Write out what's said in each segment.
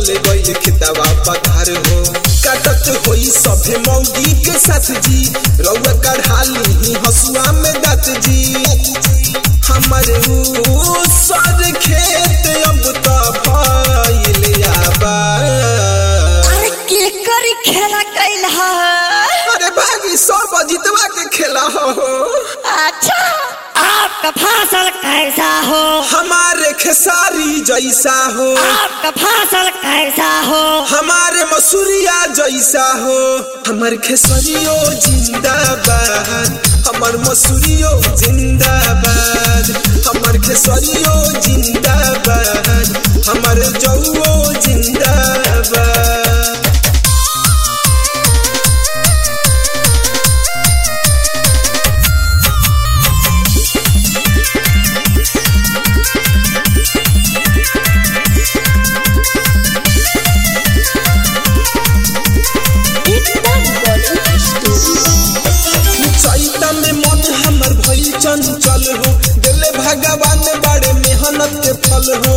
चले गइल खेतवा पधार हो काटत होई सभे मौगी के साथ जी रउआ कढ़ाली ही हसुआ में दात जी हमारे ऊ सर खेत अब तो भइल आबा अरे के करी खेला कैल है अरे बागी सब अजितवा के खेला हो अच्छा आपका फसल कैसा हो हमारे खेसारी जैसा हो आपका फसल कैसा हो हमारे मसूरिया जैसा हो हमार खेसरियो जिंदाबाद हमार मसूरियो जिंदाबाद हमार खेसरियो जिंदाबाद हमार जौओ जिंदाबाद चैता में मन हमर भइल चंचल हो दिले भगवान बड़े मेहनत के फल हो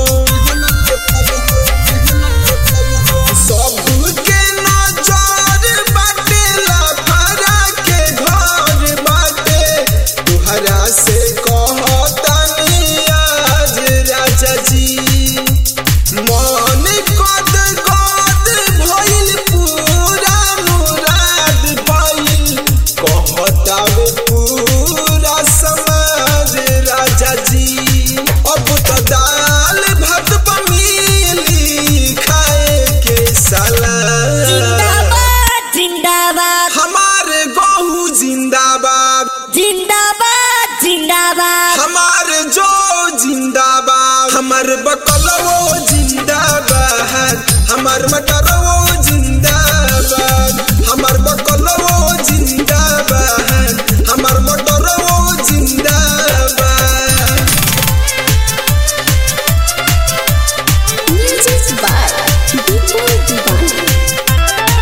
सबके नजर बाटे लफड़ा के घर बाटे तुहरा से कहतानी आज राजा जी मन कद कद भइल पूरा मुराद भइल कहतावे पूरा समाज राजा जी अब तो दाल भात बमिली खाए के सलाद जिंदाबाद जिंदाबाद हमारे गहू जिंदाबाद जिंदाबाद जिंदाबाद हमारे जो जिंदाबाद हमार बकलवो जिंदाबाद हमार मटरवो जिंदाबाद हमार बकलवो जिंदाबाद हमार मटरवो जिंदाबाद म्यूजिक बाय डीजे दीवाना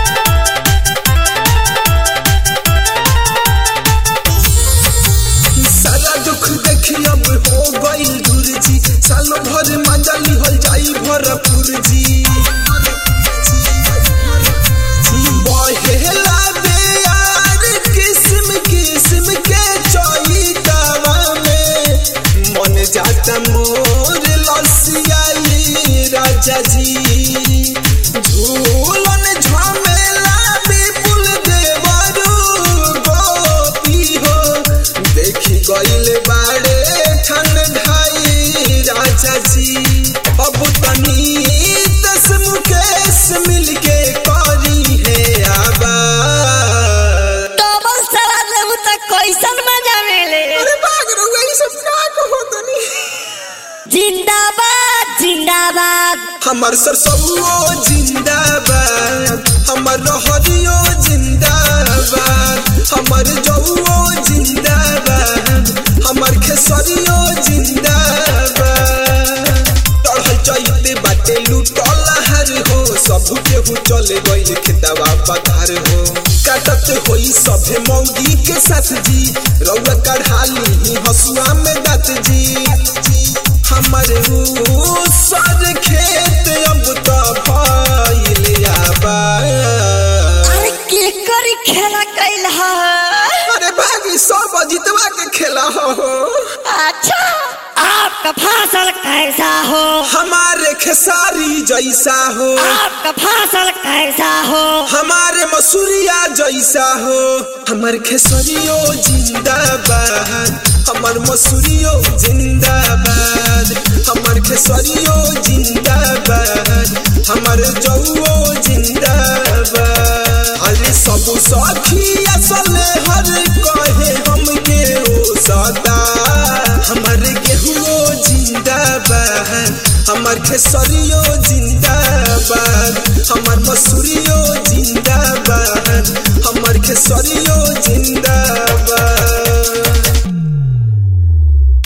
सारा दुख देखी अब हो गई दूर जी सालों भर मजा लिहल जाई भरपूर जी बहेला दे यार किस्म किस्म के चोइतावा में मन जाता मोर लसियाई राजा जी झूलन झमेला विपुल देवरू गोपी हो देखी गइल बाड़े ठंडाई राजा जी अब तनी दस मुकेश मिलके करी है आबा डबल सलाद लेबू त कैसन मजा मिले अरे बाग रहुआ ई सब का कहो तनी जिंदाबाद जिंदाबाद हमार सरसों जिंदाबाद हमार रहरियो जिंदाबाद हमार जौओ जिंदाबाद हमार खेसरियो जिंदाबाद चढ़ल चैते बाटे लूटल हर हो सब केहू चले गइल खेतवा पधार हो काटत होई सभे मौगी के साथ जी रउआ कढ़ाली ही हसुआ में दात जी हमारे ऊ सर खेत अब तो भइल आबा अरे के करी खेला कैल है अरे बागी सब अजितवा के खेला हो अच्छा आपका फसल कैसा हो हमारे खेसारी जैसा हो आपका फसल कैसा हो हमारे मसूरिया जैसा हो हमार खेसरियो जिंदाबाद हमार मसूरियो जिंदाबाद हमार खेसरियो जिंदाबाद हमार जौओ जिंदाबाद अरे सब सखी असल हर कहे हमके ओ सदा हमार गेहुओ जिंदाबाद हमार खेसरियो जिंदाबाद हमार मसूरियो जिंदाबाद हमार खेसरियो जिंदाबाद